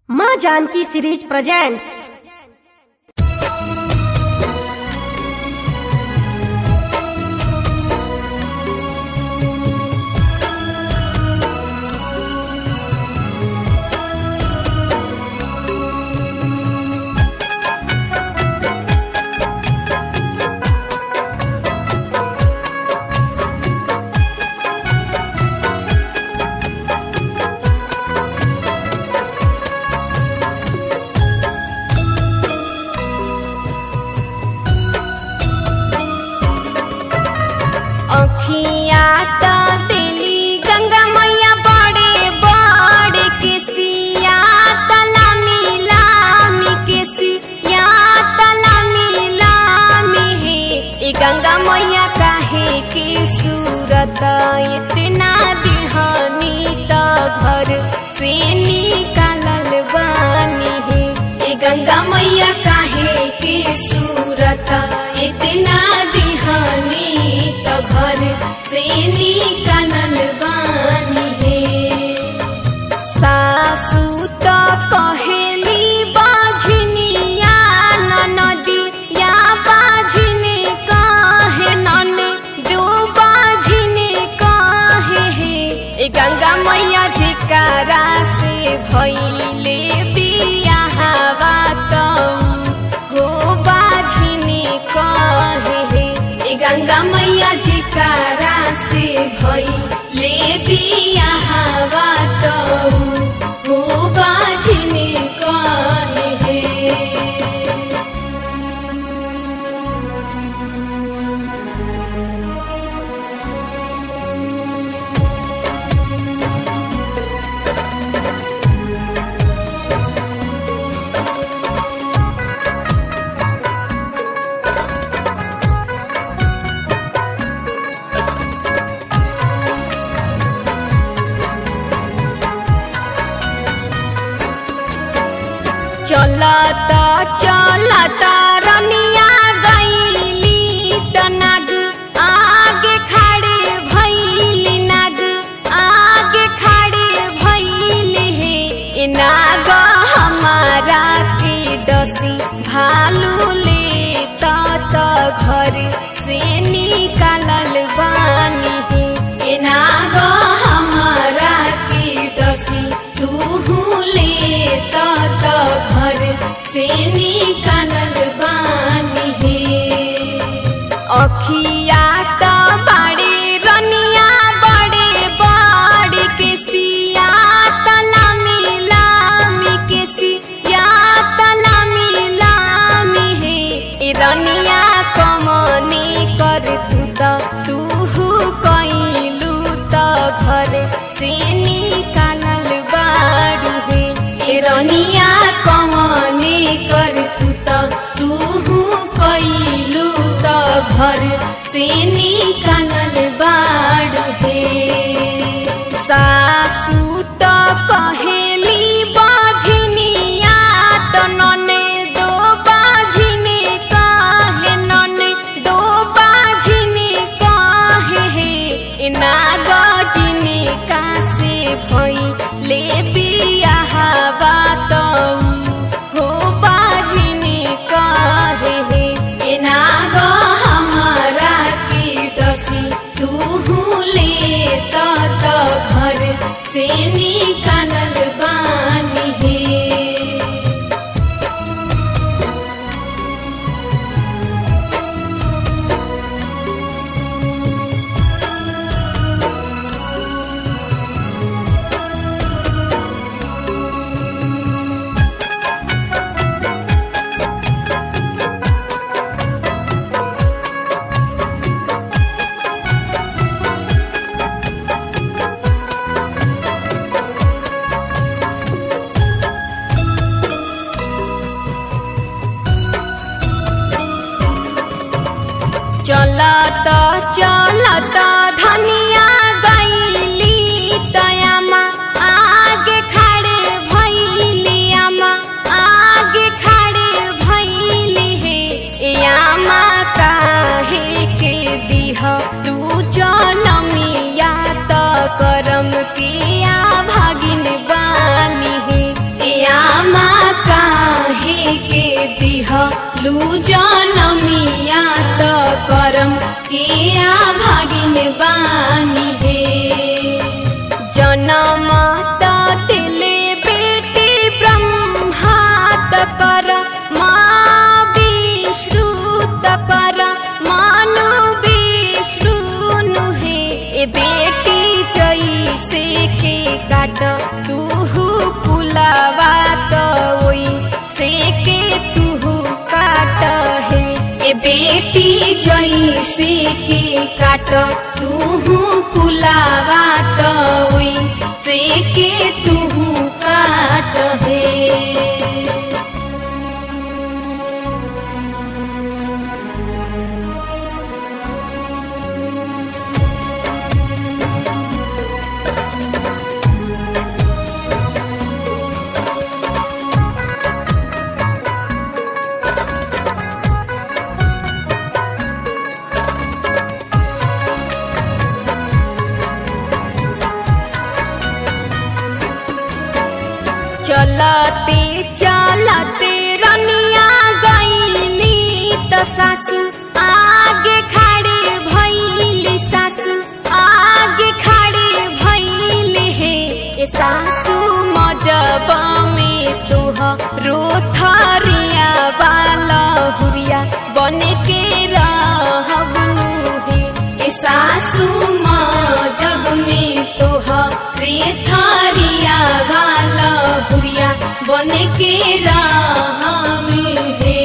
माँ Janaki series presents अखिया त तेली गंगा मैया बड़े बड़े केसिया तला मिलामी केसिया तला मिलामी हे ए गंगा मैया काहे के सूरत इतना दिहानी त घर से निकालल बानी हे ए गंगा मैया काहे के सूरत इतना दिहानी त घर से निकालल बानी हे सासू त कहेली बाझनिया ननदिया बाझने कहे नन दो बाझने कहे हे ए गंगा मैया जेकारा से भइले बियाहवा त हो बाझने कहे हे ए गंगा मैया जेकारा से भइले बियाहवा त हो बाझने कहे हे चलता चलता रनिया गईली त नाग आगे खड़े भैली नाग आगे खड़े भैली हे ए नाग हमारा के डसी भालू ले त त घर से निकालल बानी हे ए नाग हमारा के डसी तू ले त त घर से निकालल बानी हे अखिया त बाड़े रनिया बड़े बड़े के सिया तला मिलामी के सिया तला मिलामी हे ए रनिया कमने कर तू त तू कैलू त घर से निकालल बाड़ू हे ए रनिया कमने कर तू त तू कैलू त घर से निकालल बाड़ू हे सासू त कहेली बाझनिया त नने दो बाझने काहे नने दो बाझने काहे हे ए नागजिने कासे भई ले बियाहवा त हो बाझने काहे हे ए नाग हमारा के दसी लू जनमिया त करम के आ भागिन बानी हे जनम त तिले बेटी ब्रह्मा त कर मा विष्णु त कर मानु विष्णु हे ए बेटी जैसे के काट तुहु कुलावा त ओई से के तुहु काट हे ए बेटी जैसे के काट तुहु कुलावा त ओई से के तुहु काट हे चलते चलते रनिया गईली त सासू आगे खड़े भैली सासू आगे खड़े भैले हे ए सासू मजब में तुह रोथरिया वाला हुरिया बन के रहबनु हे ए सासू मजब में तुह रेथरिया वाला हुरिया बन के राम हे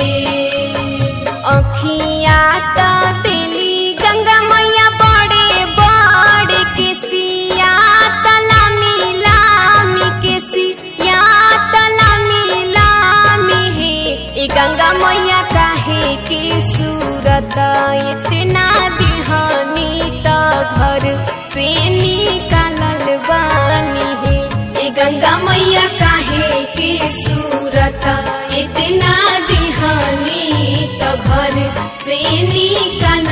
अखिया त तेली गंगा मैया बड़े बड़े के सिया तला मिलामी के सिया तला मिलामी हे ए गंगा मैया काहे के सूरत इतना दिहानी त घर से निकालल बानी हे ए गंगा मैया काहे के सूरत इतना दिहानी त घर से निकाल